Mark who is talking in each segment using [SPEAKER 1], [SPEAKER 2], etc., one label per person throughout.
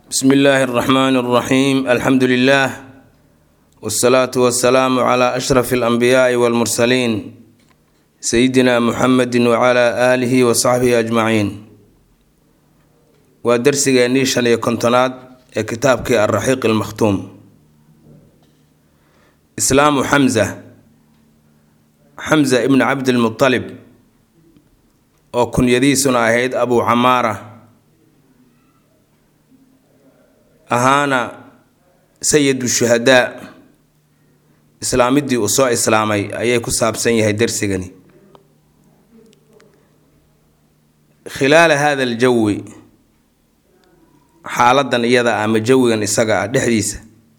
[SPEAKER 1] bsmi illaahi اraxmaan اraxiim alxamdu lilah wاsalaatu wasalaamu cla ashraf اlanbiyaai wاlmursaliin sayidina muxamedi wcla aalihi wasaxbihi ajmaciin waa darsigeennii shan iyo kontonaad ee kitaabkii alraxiiq almakhtuum islaamu xamza xamza ibni cabdilmutalib oo kunyadiisuna ahayd abuu camaara ahaana sayidu shuhadaa islaamiddii uu soo islaamay ayay ku saabsan yahay darsigani khilaala hada aljawi xaaladan iyada ah ama jawigan isaga ah dhexdiisa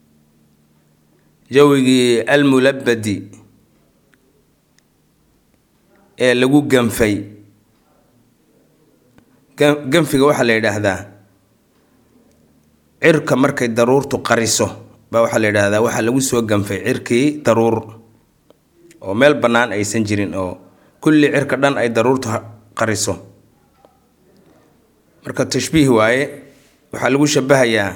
[SPEAKER 1] jawigii almulabadi ee lagu ganfay ganfiga waxaa la yidhaahdaa cirka markay daruurtu qariso baa waxaa la yidhaahdaa waxaa lagu soo ganfay cirkii daruur oo meel bannaan aysan jirin oo kulli cirka dhan ay daruurtu qariso marka tashbiih waaye waxaa lagu shabahayaa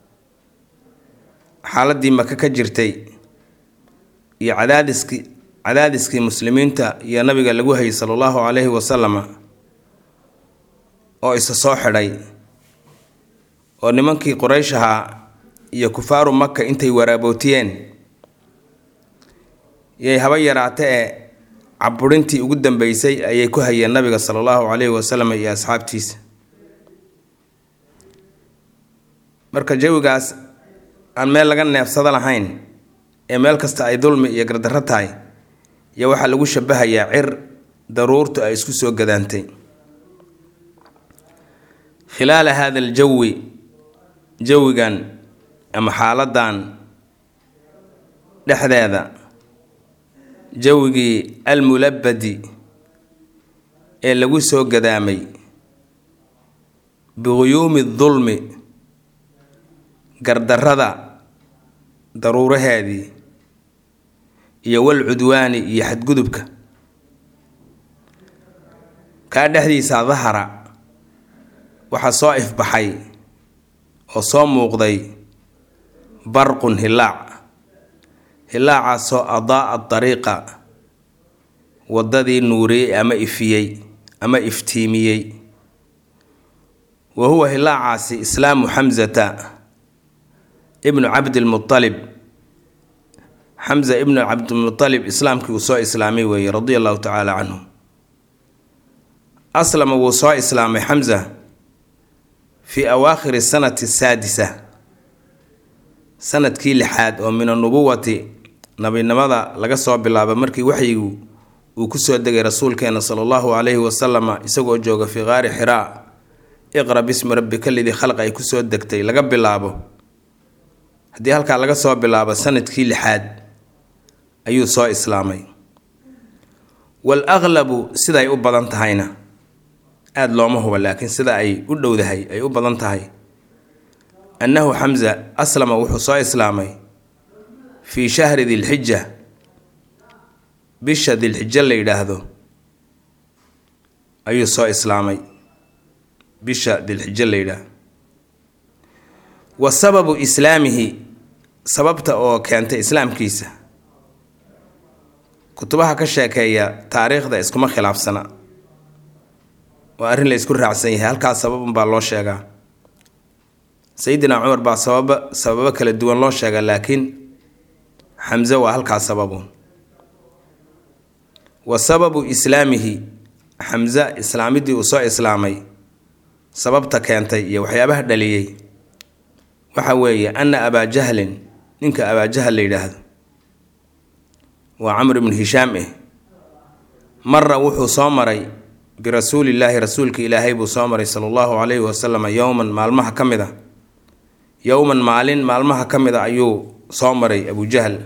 [SPEAKER 1] xaaladii maka ka jirtay iyo cadaadiskii cadaadiskii muslimiinta iyo nabiga lagu hayay sala allahu calayhi wasalama oo isa soo xidhay oo nimankii quraysh ahaa iyo kufaaru maka intay waraabootiyeen yay haba yaraate ee caburintii ugu dambeysay ayay ku hayeen nabiga sala allahu calayhi wasalam iyo asxaabtiisa marka jawigaas aan meel laga neefsado lahayn ee meel kasta ay dulmi iyo gardarro tahay iyo waxaa lagu shabahayaa cir daruurtu ay isku soo gadaantay khilaala hada aljawi jawigan ama xaaladan dhexdeeda jawigii almulabadi ee lagu soo gadaamay biguyuumi dulmi gardarrada daruuraheedii iyo walcudwaani iyo xadgudubka kaa dhexdiisa dahara waxaa soo ifbaxay oo soo muuqday barqun hilaac hilaacaasoo adaa-a dariiqa waddadii nuuriyey ama ifiyey ama iftiimiyey wa huwa hilaacaasi islaamu xamsata ibnu cabdilmualib xamza ibnu cabdilmualib islaamkii uu soo islaamay weeye radia allahu tacaala canhu aslama wuu soo islaamay xamza fii awaakhiri sanati saadisa sanadkii lixaad oo min anubuwati nabinimada laga soo bilaabo markii waxyigu uu kusoo degay rasuulkeena sala allahu calayhi wasalama isagoo jooga fii qaari xiraa iqra bismi rabbika lidii khalq ay kusoo degtay laga bilaabo haddii halkaa laga soo bilaabo sanadkii lixaad ayuu soo islaamay wal aqlabu siday u badan tahayna aada looma huba laakiin sida ay u dhowdahay ay u badan tahay annahu xamza aslama wuxuu soo islaamay fii shahri dilxija bisha dilxijo la yidhaahdo ayuu soo islaamay bisha dilxijo la yidhaahdo wa sababu islaamihi sababta oo keentay islaamkiisa kutubaha ka sheekeeya taariikhda iskuma khilaafsana waa arrin la ysku raacsan yahay halkaas sababunbaa loo sheegaa sayidina cumar baa sababa sababo kala duwan loo sheegaa laakiin xamse waa halkaas sababun wa sababu islaamihi xamse islaamidii uu soo islaamay sababta keentay iyo waxyaabaha dhaliyey waxa weeye ana abaa jahlin ninka abaa jahl la yidhaahdo waa camr ibnu hishaam eh mara wuxuu soo maray birasuulillaahi rasuulka ilaahay buu soo maray sala allahu calayhi wasalam yowman maalmaha ka mid a yowman maalin maalmaha ka mid a ayuu soo maray abujahl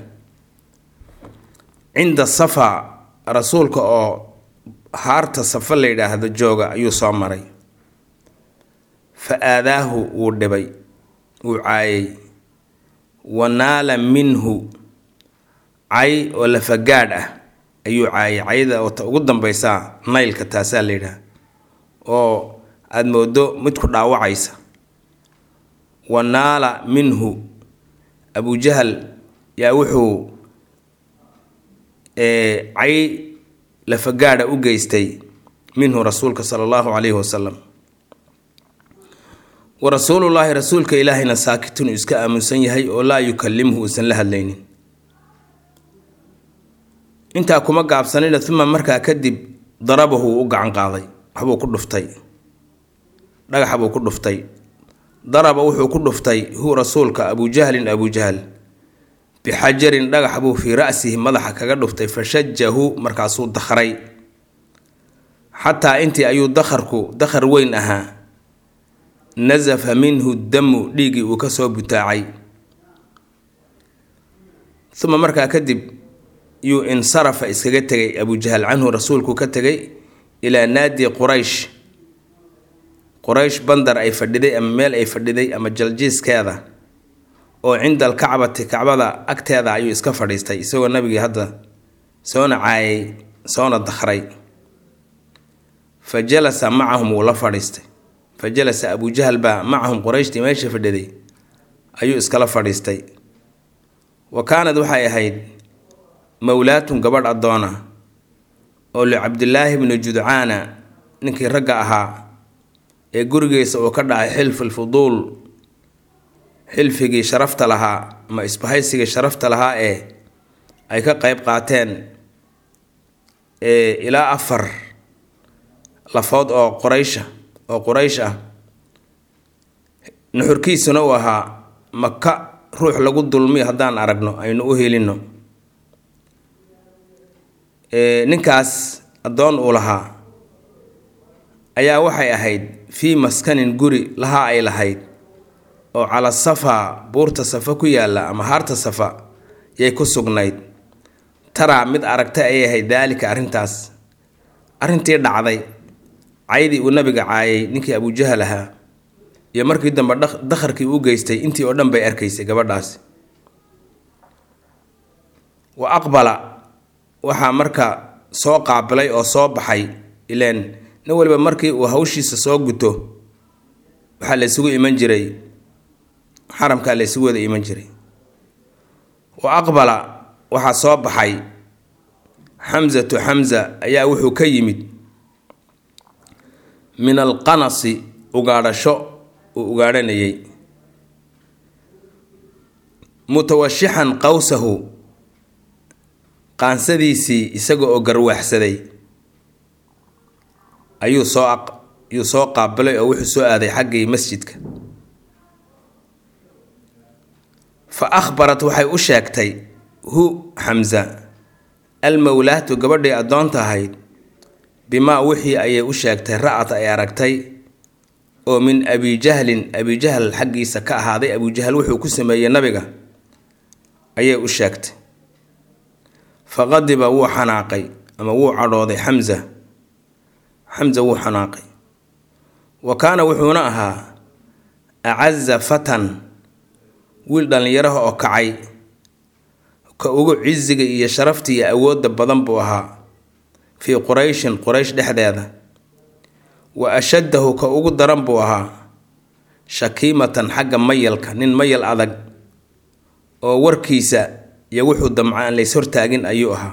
[SPEAKER 1] cinda safa rasuulka oo haarta safa la yidhaahdo jooga ayuu soo maray fa aadaahu wuu dhibay wuu caayay wa naala minhu cay oo lafagaadh ah ayuu caayay cayda oo ta ugu dambaysaa naylka taasaa la yidhaha oo aada moodo mid ku dhaawacaysa wa naala minhu abujahal yaa wuxuu cay lafagaadha u geystay minhu rasuulka sala allahu calayhi wasalam wa rasuulullaahi rasuulka ilaahayna saakitun uu iska aamunsan yahay oo laa yukallimhu uusan la hadlaynin intaa kuma gaabsanina uma markaa kadib darabahu uu u gacan qaaday waxbuu ku dhuftay dhagaxa buu ku dhuftay daraba wuxuu ku dhuftay hu rasuulka abujahlin abujahal bixajarin dhagax buu fii ra'sihi madaxa kaga dhuftay fashajahu markaasuu dakhray xataa intii ayuu dakharku dakhar weyn ahaa nasafa minhu damu dhiiggii uu kasoo butaacay uma markaa kadib yuu insarafa iskaga tegay abujahal canhu rasuulku ka tegay ilaa naadi quraysh quraysh bandar ay fadhiday ama meel ay fadhiday ama jaljiiskeeda oo cinda alkacbati kacbada agteeda ayuu iska fadhiistay isagoo nabigii hadda soona caayay soona dakhray fa jalasa macahum wuu la fadhiistay fa jalasa abujahal baa macahum qurayshtii meesha fadhiday ayuu iskala fadhiistay wa kaanad waxay ahayd mowlaatun gabadh addoona oo licabdilaahi bni judcaana ninkii ragga ahaa ee gurigiisa uu ka dhacay xilful fuduul xilfigii sharafta lahaa ama isbahaysigii sharafta lahaa ee ay ka qeyb qaateen ilaa afar lafood oo qoraysha oo quraysh ah nuxurkiisuna uu ahaa maka ruux lagu dulmiyo haddaan aragno aynu u helino ninkaas addoon uu lahaa ayaa waxay ahayd fii maskanin guri lahaa ay lahayd oo cala safa buurta safa ku yaalla ama haarta safa yay ku sugnayd taraa mid aragta ayay ahayd daalika arrintaas arrintii dhacday caydii uu nabiga caayay ninkii abujahal ahaa iyo markii dambe dakharkii u geystay intii oo dhan bay arkaysay gabadhaasi wa aqbala waxaa marka soo qaabilay oo soo baxay ileen nin waliba markii uu hawshiisa soo guto waxaa la ysugu iman jiray xaramkaa la ysugu wada iman jiray wa aqbala waxaa soo baxay xamsatu xamsa ayaa wuxuu ka yimid min alqanasi ugaadhasho uu ugaadhanayay mutawashixan qowsahu qaansadiisii isaga oo garwaaxsaday ayuu soo ayuu soo qaabilay oo wuxuu soo aaday xaggii masjidka fa akhbarat waxay u sheegtay hu xamsa almowlaatu gabadhii addoonta ahayd bimaa wixii ayay u sheegtay ra-at ay aragtay oo min abijahlin abijahl xaggiisa ka ahaaday abujahal wuxuu ku sameeyey nabiga ayay u sheegtay faqadiba wuu xanaaqay ama wuu cadhooday xamsa xamsa wuu xanaaqay wa kaana wuxuuna ahaa acaza fatan wiil dhallinyaraha oo kacay ka ugu cisiga iyo sharafta iyo awoodda badan buu ahaa fii qurayshin quraysh dhexdeeda wa ashaddahu ka ugu daran buu ahaa shakiimatan xagga mayalka nin mayal adag oo warkiisa iyo wuxuu damca aan lays hortaagin ayuu ahaa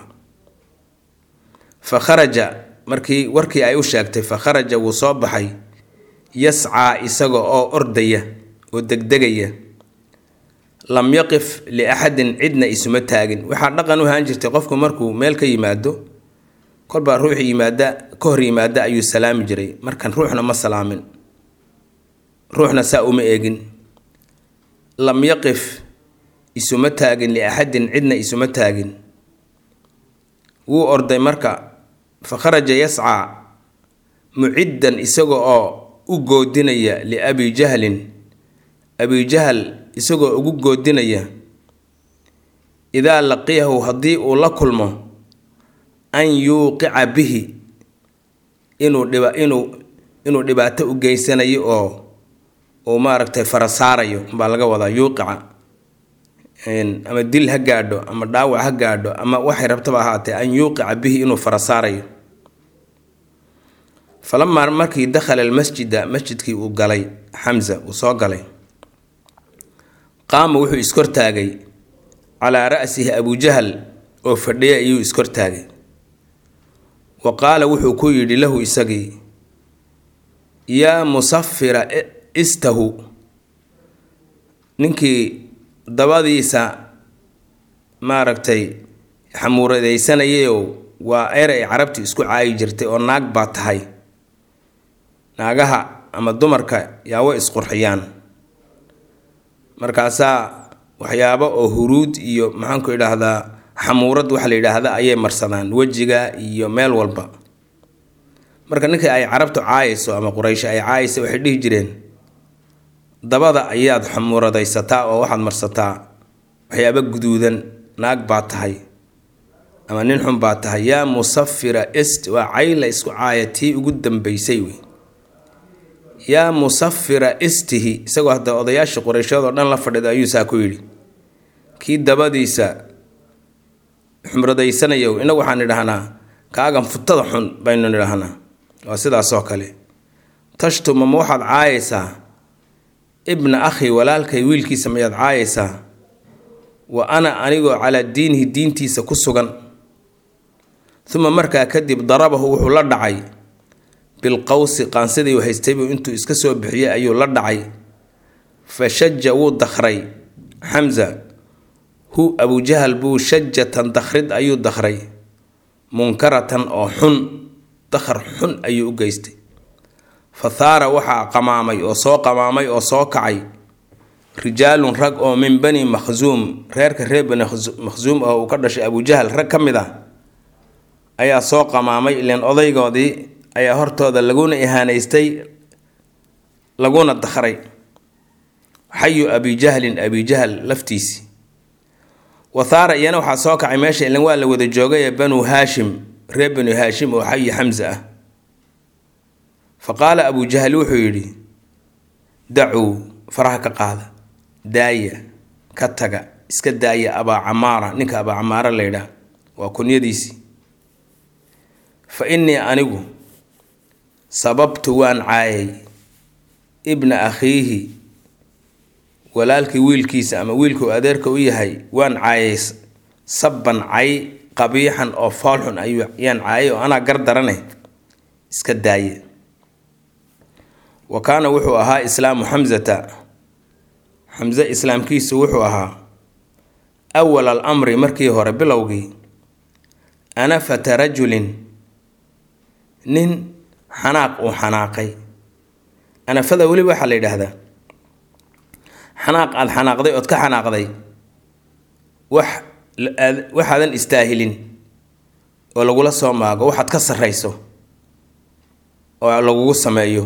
[SPEAKER 1] fa kharaja markii warkii ay u sheegtay fa kharaja wuu soo baxay yascaa isaga oo ordaya oo degdegaya lam yaqif liaxadin cidna isuma taagin waxaa dhaqan u ahaan jirtay qofku markuu meel ka yimaado kolbaa ruux yimaada ka hor yimaada ayuu salaami jiray markan ruuxna ma salaamin ruuxna saa uma eegin lam yaqif isuma taagin liaxadin cidna isuma taagin wuu orday marka fa kharaja yascaa muciddan isaga oo u goodinaya liabi jahlin abijahal isagoo ugu goodinaya idaa laqiyahu haddii uu la kulmo an yuuqica bihi inuu dhiba inuu inuu dhibaato u geysanayo oo uu maaragtay fara saarayo baa laga wadaa yuuqica ama dil ha gaadho ama dhaawac ha gaadho ama waxay rabtaba ahaatee an yuuqica bihi inuu fara saarayo falamaa markii dakhala almasjida masjidkii uu galay xamsa uu soo galay qaama wuxuu iskortaagay calaa ra'sihi abujahal oo fadhiya ayuu iskortaagay wa qaala wuxuu ku yidhi lahu isagii yaa musafira istahu ninkii dabadiisa maaragtay xamuuradaysanayayoo waa eray carabti isku caayi jirtay oo naag baa tahay naagaha ama dumarka yaa way isqurxiyaan markaasaa waxyaabo oo huruud iyo maxaanku idhaahdaa xamuurad waxa la yidhaahda ayay marsadaan wejiga iyo meel walba marka ninkii ay carabtu caayayso ama quraysh ay caayaysa waxay dhihi jireen dabada ayaad xamuuradaysataa oo waxaad marsataa waxyaabo guduudan naag baa tahay ama nin xun baa tahay yaa musafira est waa cayla isku caaya tii ugu dambaysay wey yaa musafira istihi isagoo hadda odayaashii qurayshood oo dhan la fadhido ayuu saa ku yidhi kii dabadiisa xumradaysanayow inagu waxaan idhahnaa kaagan futada xun baynu nidhahnaa waa sidaasoo kale tashtuma ma waxaad caayaysaa ibna akhi walaalkay wiilkiisa mayaad caayaysaa wa ana anigoo calaa diinihi diintiisa ku sugan uma markaa kadib darabahu wuxuu la dhacay bilqawsi qaansidii uu haystaybuu intuu iska soo bixiyey ayuu la dhacay fa shaja wuu dakhray xamza hu abujahal buu shajatan dakhrid ayuu dakhray munkaratan oo xun dakhar xun ayuu u geystay fa thaara waxaa qamaamay oo soo qamaamay oo soo kacay rijaalun rag oo min bani makhsuum reerka reer bani makhsuum oo uu ka dhashay abujahal rag ka mid ah ayaa soo qamaamay ileen odaygoodii ayaa hortooda laguna ihaanaystay laguna dakhray xayu abijahlin abijahal laftiisii wathaara iyana waxaa soo kacay meesha ilan waa la wada joogay banu haashim reer banu haashim oo xayi xamsa ah fa qaala abujahal wuxuu yidhi dacuu faraha ka qaada daaya ka taga iska daaya abaa camaara ninka abaa camaara laydhaah waa kunyadiisii fa innii anigu sababtu waan caayay ibna akhiihi walaalkii wiilkiisa ama wiilkuu adeerka u yahay waan caayay sabban cay qabiixan oo foolxun ayuu yaan caayay oo anaa gar darane iska daaye wa kaana wuxuu ahaa islaamu xamsata xamse islaamkiisu wuxuu ahaa awal al amri markii hore bilowgii anafata rajulin nin xanaaq uu xanaaqay anafada weliba waxaa la yidhaahdaa xanaaq aada xanaaqday ood ka xanaaqday wax waxaadan istaahilin oo lagula soo maago waxaad ka sarrayso oo lagugu sameeyo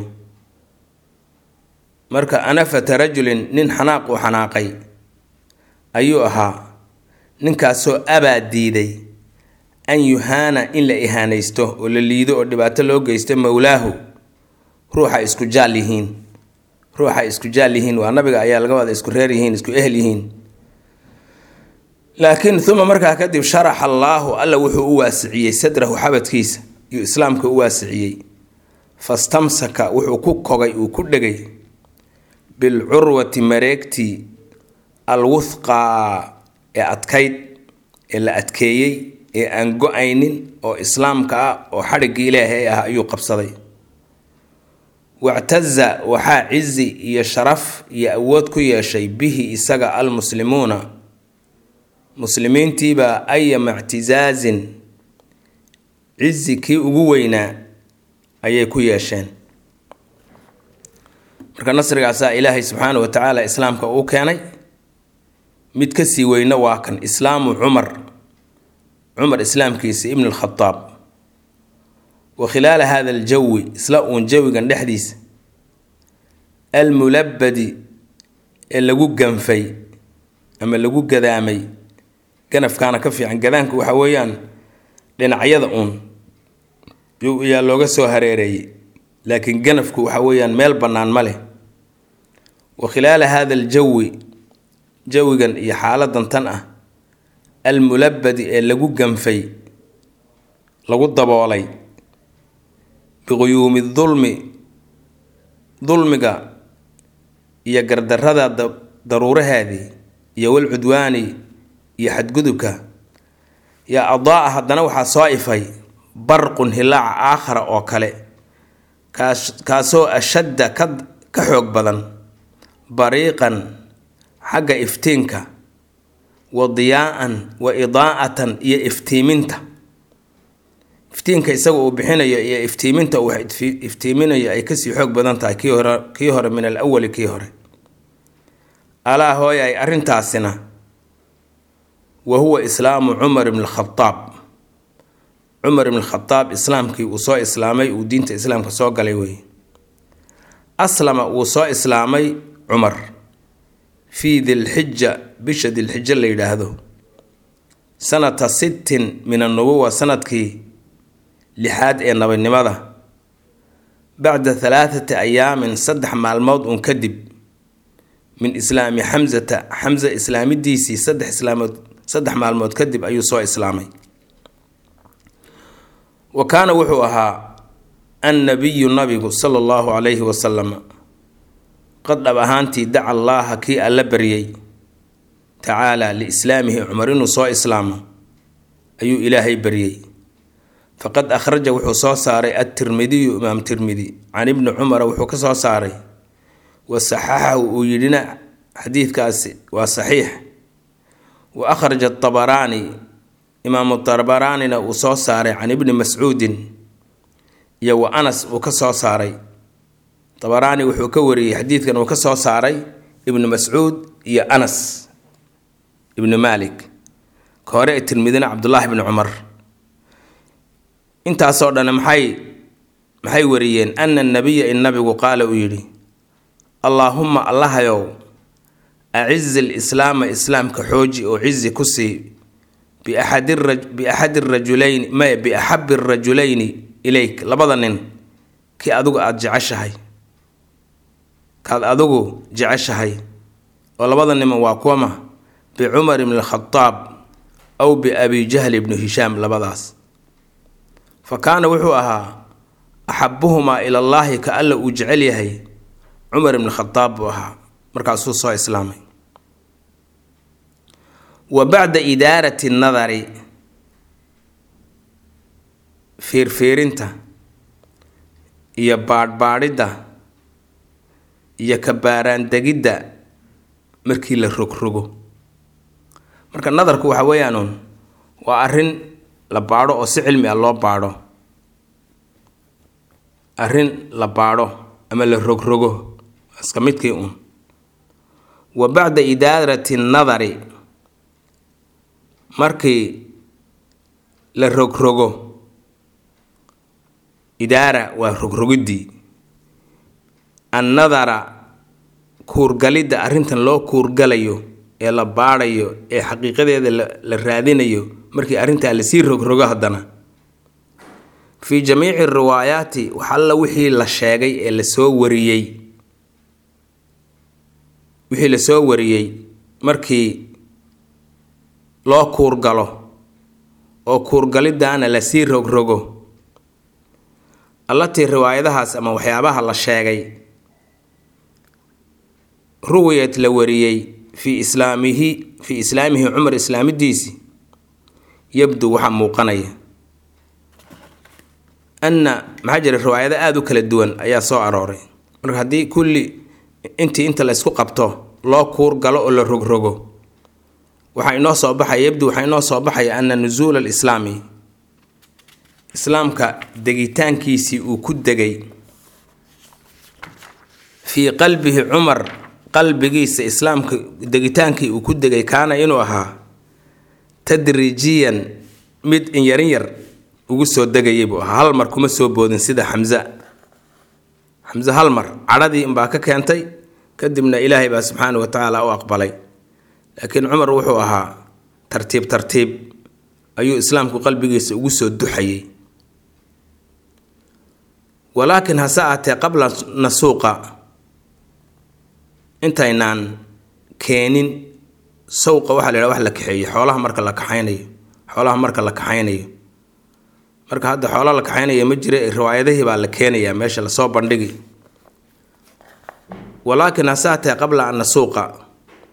[SPEAKER 1] marka anafata rajulin nin xanaaq uu xanaaqay ayuu ahaa ninkaasoo abaa diiday an yuhaana in la ihaanaysto oo la liido oo dhibaato loo geysto mowlaahu ruuxa isku jaal yihiin ruuxa isku jaal yihiin waa nabiga ayaa laga wada isku reer yihiin isku ehel yihiin laakiin uma markaa kadib sharaxa allaahu alla wuxuu u waasiciyey sadrahu xabadkiisa iyo islaamka u waasiciyey fastamsaka wuxuu ku kogay uu ku dhegay bilcurwati mareegtii alwuthqaa ee adkayd ee la adkeeyey ee aan go-aynin oo islaamka ah oo xadhiggii ilaahay ah ayuu qabsaday wactaza waxaa cizi iyo sharaf iyo awood ku yeeshay bihi isaga almuslimuuna muslimiintiibaa ayama ictizaazin cizi kii ugu weynaa ayay ku yeesheen marka nasrigaasaa ilaahay subxaana wa tacaala islaamka uu keenay mid kasii weyna waa kan islaamu cumar cumar islaamkiisa ibn alkhadaab wa khilaala hada aljawi isla uun jawigan dhexdiisa almulabadi ee lagu ganfay ama lagu gadaamay ganafkaana ka fiican gadaanku waxa weeyaan dhinacyada uun yaa looga soo hareereeyey laakiin ganafku waxa weeyaan meel bannaan ma leh wa khilaala hada aljawi jawigan iyo xaaladan tan ah almulabadi ee lagu ganfay lagu daboolay biquyuumi dulmi dulmiga iyo gardarada daruurahaadii iyo walcudwaani iyo xadgudubka yaa adaa-a haddana waxaa soo ifay barqun hilaaca aakhara oo kale kaas kaasoo ashadda ka ka xoog badan bariiqan xagga iftiinka wa diyaa-an wa idaa'atan iyo iftiiminta iftiinka isaga uu bixinayo iyo iftiiminta uu iftiiminayo ay kasii xoog badan tahay kii hore kii hore min al awali kii hore alaa hooy ay arrintaasina wa huwa islaamu cumar ibn khadaab cumar ibn khadaab islaamkii uu soo islaamay uu diinta islaamka soo galay wey aslama wuu soo islaamay cumar fii dilxija bisha dilxijo la yidhaahdo sanata sittin min annubuwa sanadkii lixaad ee nabadnimada bacda halaathati ayaamin saddex maalmood uun kadib min islaami xamsata xamsa islaamidiisii saddex islaamood saddex maalmood kadib ayuu soo islaamay wa kaana wuxuu ahaa annabiyu nabigu sala allahu calayhi wasalam qad dhab ahaantii daca allaaha kii alla baryay tacaala liislaamihi cumar inuu soo islaamo ayuu ilaahay baryey faqad akhraja wuxuu soo saaray adtirmidiyu imaam tirmidi can ibni cumara wuxuu ka soo saaray wa saxaxahu uu yidhina xadiidkaasi waa saxiix wa akhraja atabaraani imaamu tabaraanina uu soo saaray can ibni mascuudin iyo wa anas uu ka soo saaray tabaraani wuxuu ka wariyey xadiidkan uu ka soo saaray ibnu mascuud iyo anas ibnu maalik ka hore tirmidina cabdullaahi bni cumar intaasoo dhan maxay maxay wariyeen ana nabiya in nabigu qaala uu yidhi allaahumma allahayow acizi lislaama islaamka xooji oo cizi ku sii biaxadi rajulayni maya biaxabi rajulayni ilayk labada nin kii adigu aada jeceshahay kaad adigu jeceshahay oo labada niman waa kuwama bicumar ibni alkhadaab aw biabi jahl ibnu hishaam labadaas fa kaana wuxuu ahaa axabuhumaa ilallaahi ka alla uu jecel yahay cumar ibn khadaab buu ahaa markaasuu soo islaamay wa bacda idaarati nadari fiirfiirinta iyo baadhbaadhidda iyo kabaaraandegidda markii la rogrogo marka nadarku waxa weeyaanuun waa arrin la baadho oo si cilmi ah loo baadho arrin la baadho ama la rogrogo iska midkii uun wa bacda idaarati nadari markii la rogrogo idaara waa rogrogiddii annadara kuurgalidda arrintan loo kuurgalayo ee la baadhayo ee xaqiiqadeeda la raadinayo markii arrintaa lasii rogrogo haddana fii jamiici riwaayaati wax alla wixii la sheegay ee lasoo wariyey wixii lasoo wariyey markii loo kuurgalo oo kuurgalidaana lasii rogrogo allatii riwaayadahaas ama waxyaabaha la sheegay ruwiyad la wariyey fii islaamihi fii islaamihi cumar islaamidiisii yabdu waxaa muuqanaya anna maxaa jira riwaayado aada u kala duwan ayaa soo arooray marka haddii kulli intii inta la ysku qabto loo kuur galo oo la rogrogo waxaa inoo soo baxaya yabdu waxaa inoo soo baxaya ana nusuula alislaami islaamka degitaankiisii uu ku degay fii qalbihi cumar qalbigiisa islaamka degitaankii uu ku degay kaana inuu ahaa tadriijiyan mid in yarin yar ugu soo degayay buu ahaa hal mar kuma soo boodin sida xamza xamse hal mar cadhadii inbaa ka keentay kadibna ilaahay baa subxaana wa tacaala u aqbalay laakiin cumar wuxuu ahaa tartiib tartiib ayuu islaamku qalbigiisa ugu soo duxayay walaakiin hase aatee qabla nasuuqa intaynaan keenin sawqa waxaa la yidhaha wax la kaxeeyo xoolaha marka la kaxaynayo xoolaha marka la kaxaynayo marka hadda xoola la kaxaynaya ma jira riwaayadihii baa la keenayaa meesha lasoo bandhigi walaakiin hase aatee qabla an nasuuqa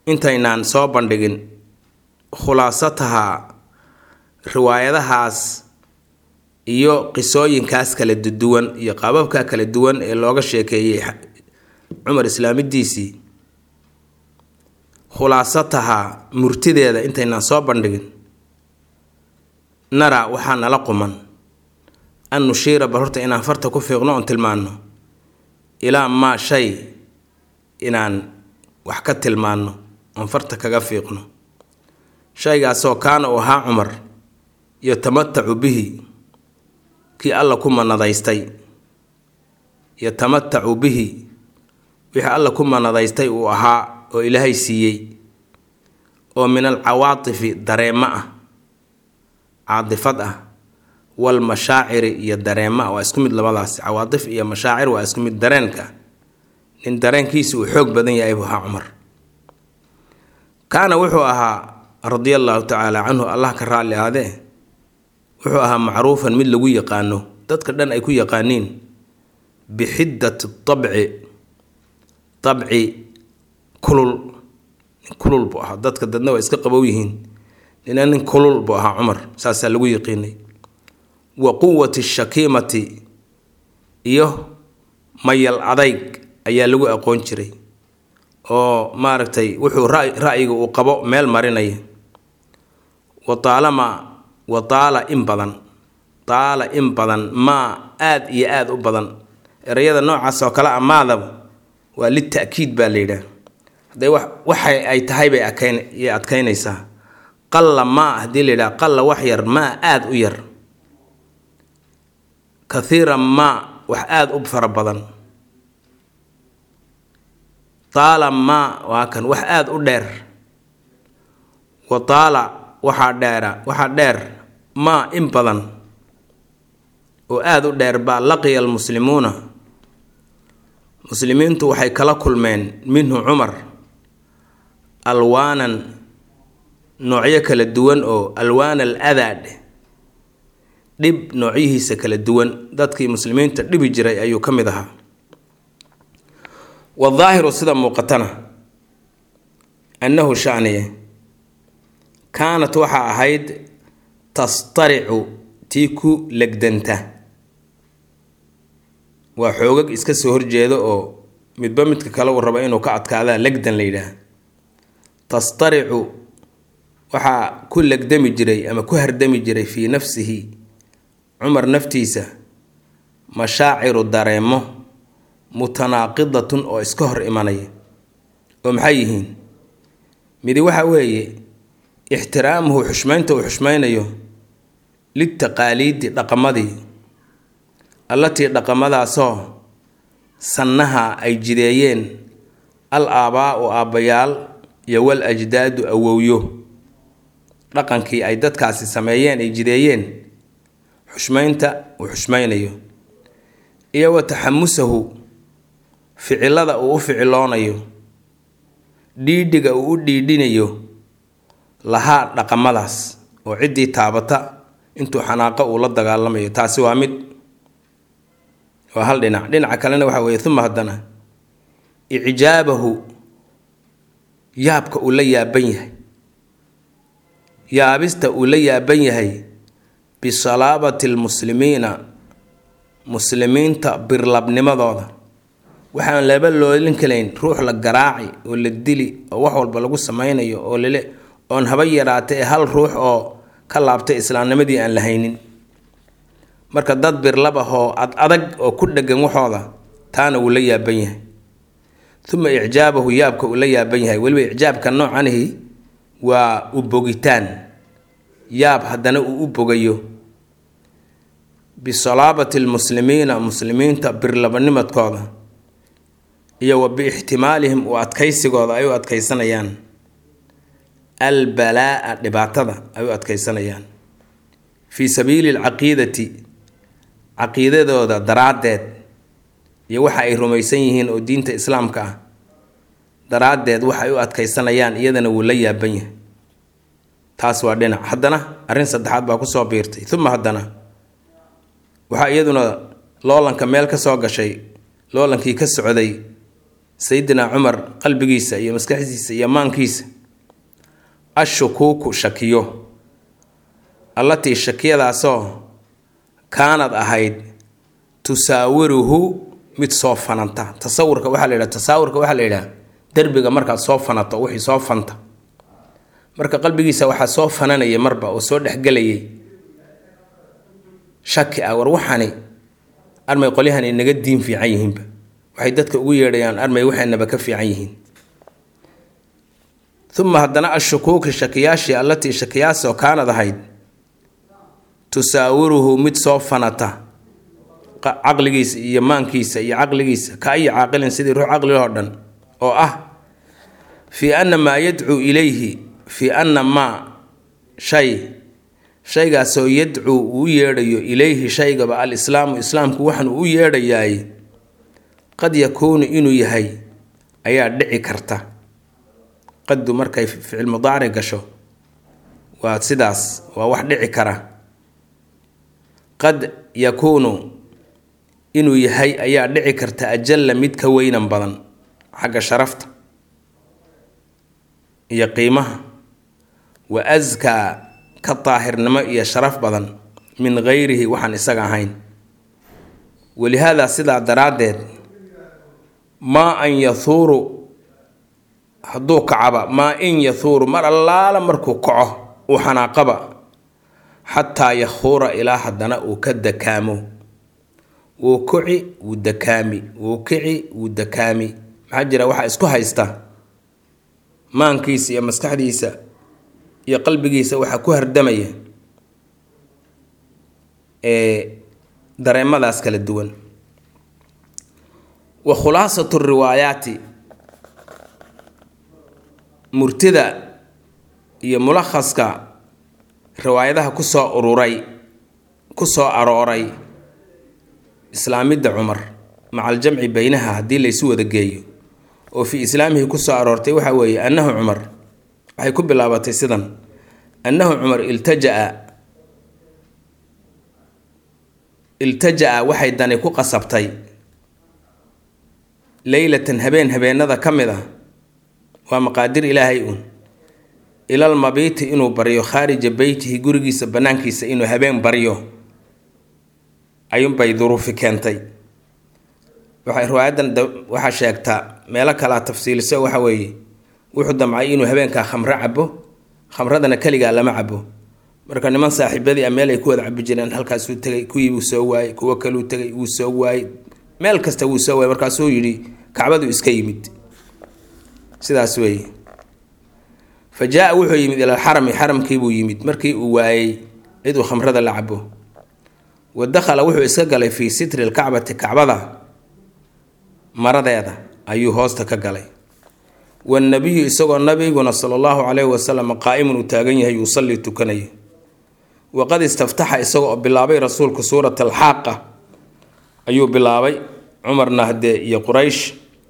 [SPEAKER 1] intaynaan soo bandhigin khulaasataha riwaayadahaas iyo qisooyinkaas kala duwan iyo qaababka kala duwan ee looga sheekeeyey cumar islaamidiisii khulaasataha murtideeda intaynaan soo bandhigin naraa waxaa nala quman an nushiira bal horta inaan farta ku fiiqno oon tilmaanno ilaa maa shay inaan wax ka tilmaanno oon farta kaga fiiqno shaygaasoo kaana uu ahaa cumar yatamatacu bihi kii alla ku manadaystay yatamatacu bihi wixii alla ku manadaystay uu ahaa oo ilaahay siiyey oo min alcawaatifi dareemo ah caadifad ah walmashaaciri iyo dareemo ah waa isku mid labadaasi cawaatif iyo mashaacir waa isku mid dareenka nin dareenkiisa uu xoog badan yahay buu ahaa cumar kaana wuxuu ahaa radia allaahu tacaala canhu allah ka raalli aadee wuxuu ahaa macruufan mid lagu yaqaano dadka dhan ay ku yaqaaniin bixiddati tabci tabci kulul nin kulul buu ahaa dadka dadna waa iska qabow yihiin nina nin kulul buu ahaa cumar saasaa lagu yaqiinay wa quwati shakiimati iyo mayal adayg ayaa lagu aqoon jiray oo maaragtay wuxuu ra-yiga uu qabo meel marinaya wa taalama wa taala in badan taala in badan maa aada iyo aada u badan erayada noocaas oo kale amaadaba waa lita'kiid baa la yidhaah hadday wax waxay ay tahay bay adkayn yay adkaynaysaa qalla maa haddii la yidhaha qalla wax yar maa aada u yar kathiira maa wax aada u fara badan taala maa waa kan wax aada u dheer wa taala waxaa dheera waxaa dheer maa in badan oo aada u dheer baa laqiya almuslimuuna muslimiintu waxay kala kulmeen minhu cumar alwaanan noocyo kala duwan oo alwaan al adaad dhib noocyihiisa kala duwan dadkii muslimiinta dhibi jiray ayuu ka mid ahaa wadaahiru sida muuqatana annahu shaniye kaanat waxaa ahayd tastaricu tii ku legdanta waa xoogag iska soo horjeeda oo midba midka kale uu raba inuu ka adkaadaa legdan la yidhaah tastaricu waxaa ku legdami jiray ama ku hardami jiray fii nafsihi cumar naftiisa mashaaciru dareemo mutanaaqidatun oo iska hor imanaya oo maxay yihiin midi waxa weeye ixtiraamuhu xushmaynta uu xushmaynayo litaqaaliidi dhaqamadii allatii dhaqamadaasoo sannaha ay jideeyeen al aabaa-u aabbayaal iyo wal ajdaadu awowyo dhaqankii ay dadkaasi sameeyeen ay jideeyeen xushmaynta uu xushmaynayo iyo wa taxamusahu ficilada uu u ficiloonayo dhiidhiga uu u dhiidhinayo lahaa dhaqamadaas oo ciddii taabata intuu xanaaqo uu la dagaalamayo taasi waa mid waa hal dhinac dhinaca kalena waxa weeye uma haddana icjaabahu yaabka uu la yaaban yahay yaabista uu la yaaban yahay bisalaabati lmuslimiina muslimiinta birlabnimadooda waxaan laba loolin kalayn ruux la garaaci oo la dili oo wax walba lagu sameynayo oo lale oon haba yaraatay hal ruux oo ka laabtay islaamnimadii aan la haynin marka dad birlab ah oo ad adag oo ku dhegan waxooda taana wuu la yaaban yahay uma icjaabahu yaabka uu la yaaban yahay weliba icjaabka noocanihi waa u bogitaan yaab haddana uu u bogayo bisalaabati lmuslimiina muslimiinta birlabanimadkooda iyo wa biixtimaalihim u adkaysigooda ay u adkaysanayaan albalaa-a dhibaatada ay u adkaysanayaan fii sabiili alcaqiidati caqiidadooda daraaddeed iyo waxa ay rumaysan yihiin oo diinta islaamka ah daraaddeed waxa ay u adkaysanayaan iyadana wuu la yaaban yahay taas waa dhinac haddana arrin saddexaad baa kusoo biirtay uma haddana waxaa iyaduna loolanka meel ka soo gashay loolankii ka socday sayidina cumar qalbigiisa iyo maskaxdiisa iyo maankiisa ashukuuku shakiyo allatii shakiyadaasoo kaanad ahayd tusaawiruhu mid soo fananta tasawurka waxaa la yidhaha tasaawurka waxaa la yidhaha derbiga markaad soo fanato wixii soo fanta marka qalbigiisa waxaa soo fananaya marba oo soo dhexgelayay shaki ah war waxani armay qolyahani naga diin fiican yihiinba waxay dadka ugu yeedhayaan armay waxaynaba ka fiican yihiin uma haddana ashukuuki shakiyaashii allatii shakiyaasoo kaanad ahayd tusaawiruhu mid soo fanata caqligiisa iyo maankiisa iyo caqligiisa ka ayi caaqilin sidii ruux caqligoo dhan oo ah fii anna maa yadcuu ilayhi fii anna maa shay shaygaasoo yadcuu uu u yeedhayo ilayhi shaygaba alislaamu islaamku waxaan uu u yeedhayaay qad yakuunu inuu yahay ayaa dhici karta qaddu markay ficil mudaaric gasho waa sidaas waa wax dhici kara qad yakuunu inuu yahay ayaa dhici karta ajalla mid ka weynan badan xagga sharafta iyo qiimaha wa askaa ka daahirnimo iyo sharaf badan min gayrihi waxaan isaga ahayn walihaadaa sidaa daraaddeed maa an yahuuru hadduu kacaba maa in yahuuru mar allaala markuu kaco uu xanaaqaba xataa yakhuura ilaa haddana uu ka dakaamo wuu kuci wuu dakaami wuu kici wuu dakaami maxaa jira waxaa isku haysta maankiisa iyo maskaxdiisa iyo qalbigiisa waxaa ku hardamaya ee dareemadaas kala duwan wa khulaasatu riwaayaati murtida iyo mulakhaska riwaayadaha kusoo ururay ku soo arooray islaamidda cumar maca aljamci beynaha haddii laysu wada geeyo oo fii islaamihi kusoo aroortay waxaa weeye annahu cumar waxay ku bilaabatay sidan annahu cumar iltajaa iltajaa waxay dani ku qasabtay leylatan habeen habeenada ka mid ah waa maqaadir ilaahay uun ilal mabiiti inuu baryo khaarija beytihi gurigiisa bannaankiisa inuu habeen baryo ayuunbay duruufi keentay waxay riwaayadan waxaa sheegtaa meelo kalaa tafsiiliso waxa weeye wuxuu damcay inuu habeenkaa khamro cabo khamradana keligaa lama cabo marka niman saaxiibadii a meel ay ku wada cabi jireen halkaasuu tegay kuwii wuu soo waayey kuwo kaluu tegay wuu soo waayey meel kasta wuu soo waayey markaasuu yidhi kacbadu iska yimid sidaas weeye fa jaa wuxuu yimid ilal xarami xaramkiibuu yimid markii uu waayey cid uu khamrada la cabo wa dakhala wuxuu iska galay fii sitri lkacbati kacbada maradeeda ayuu hoosta ka galay wanabiyu isagoo nabiguna sala allahu caleyhi wasalam qaa'imun uu taagan yahay yuusallii tukanaya waqad istaftaxa isaga oo bilaabay rasuulku suurat alxaaqa ayuu bilaabay cumarna haddee iyo quraysh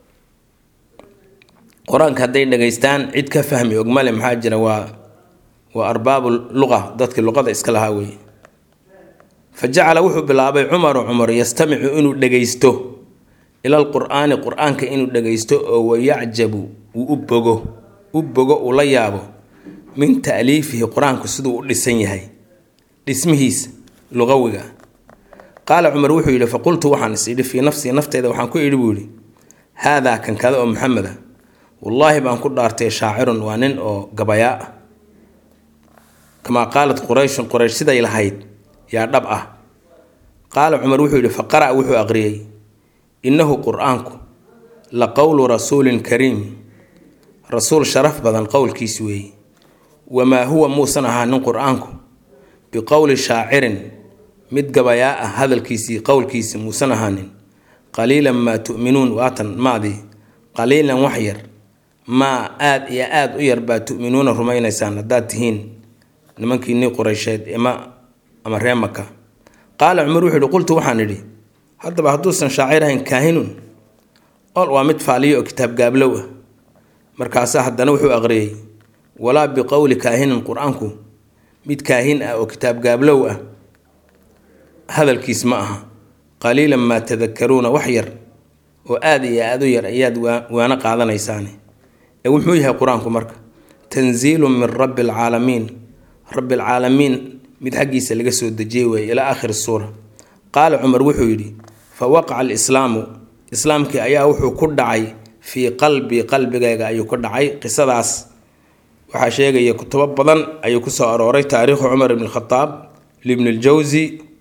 [SPEAKER 1] qur-aanka hadday dhegaystaan cid ka fahmi ogmale maxaa jira waa waa arbaabu luqa dadkii luqada iska lahaa weeye fa jacala wuxuu bilaabay cumaru cumar yastamicu inuu dhegaysto ilal qur-aani qur-aanka inuu dhagaysto oo wayacjabu uu u bogo u bogo uu la yaabo min ta'liifihi qur-aanku siduu u dhisan yahay dhismihiisa luqawiga qaala cumar wuxuu yidhi faqultu waxaan is idhi fii nafsii nafteeda waxaan ku idhi buu yidhi haadaa kan kada oo maxamed ah wallaahi baan ku dhaartay shaacirun waa nin oo gabayaa ah kamaa qaalat qurayshun quraysh siday lahayd yaa dhab ah qaala cumar wuxuu yidhi faqara' wuxuu aqriyey innahu qur-aanku la qowlu rasuulin kariim rasuul sharaf badan qowlkiis weeye wamaa huwa muusan ahaanin qur-aanku biqowli shaacirin mid gabayaa ah hadalkiisii qowlkiisi muusan ahaanin qaliilan maa tu'minuun waatan maadii qaliilan wax yar maa aada iyo aada u yar baa tu'minuuna rumaynaysaan haddaad tihiin nimankiinii qureysheed ima ama ree maka qaala cumar wuxuu yihi qultu waxaan idhi haddaba hadduusan shaacir ahayn kaahinun ol waa mid faaliyo oo kitaab gaablow ah markaasaa haddana wuxuu aqriyey walaa biqowli kaahinin qur-aanku mid kaahin ah oo kitaab gaablow ah hadalkiis ma aha qaliilan maa tadakaruuna wax yar oo aada iyo aada u yar ayaad waano qaadanaysaane ee wuxuu yahay qur-aanku marka tanziilun min rabbi alcaalamiin rabbi alcaalamiin mid xaggiisa laga soo dejiyey weeye ilaa aakhiri suura qaala cumar wuxuu yidhi fa waqaca alislaamu islaamkii ayaa wuxuu ku dhacay fii qalbii qalbigayga ayuu ku dhacay qisadaas waxaa sheegaya kutubo badan ayuu kusoo arooray taariikhu cumar ibn khataab libn ljawsi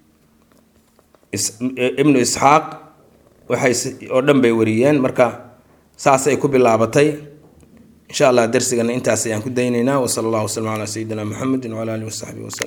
[SPEAKER 1] ibnu isxaaq waxay oo dhan bay wariyeen marka saasay ku bilaabatay insha allah darsigana intaas ayaan ku daynaynaa wasala allahu waslama calaa sayidina muxamedi wcala alihi wasaxbihi waslem